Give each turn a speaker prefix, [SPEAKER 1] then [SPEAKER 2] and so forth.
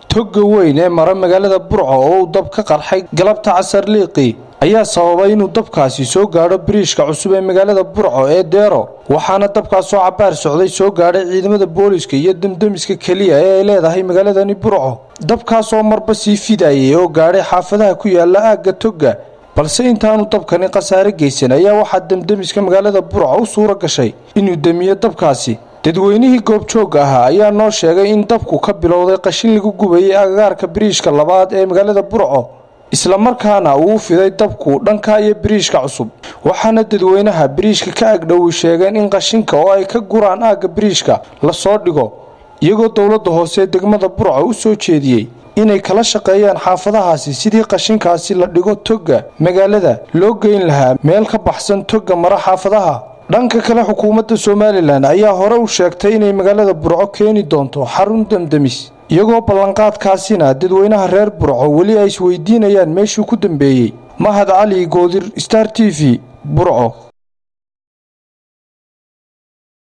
[SPEAKER 1] togga weyn ee mara magaalada burco oo uu dab ka qarxay galabta casar liiqi ayaa sababay inuu dabkaasi soo gaadho biriishka cusub ee magaalada burco ee deero waxaana dabkaasoo cabaar socday soo gaadhay ciidamada booliska iyo demdemiska keliya ee ay leedahay magaaladani burco dabkaasoo marba sii fidayay oo gaadhay xaafadaha ku yaala aagga togga balse intaanu dabkani khasaare geysan ayaa waxaa demdemiska magaalada burco u suura gashay inuu demiyo dabkaasi dadweynihii goobjoogga ahaa ayaa noo sheegay in dabku ka bilowday qashin lagu gubayay agagaarka biriishka labaad ee magaalada burco islamarkaana uu fiday dabku dhanka iyo biriishka cusub waxaana dadweynaha biriishka ka agdhowi sheegeen in qashinka oo ay ka guraan aagga biriishka lasoo dhigo iyagoo dowladda hoose degmada burco u soo jeediyey inay kala shaqeeyaan xaafadahaasi sidii qashinkaasi la dhigo togga magaalada loo geyn lahaa meel ka baxsan togga mara xaafadaha dhanka kale xukuumadda somalilan ayaa hore u sheegtay inay magaalada burco keeni doonto xarun demdemis iyagoo ballanqaadkaasina dadweynaha reer burco weli ay isweydiinayaan meeshuu ku dambeeyey mahad cali goodir star t v burco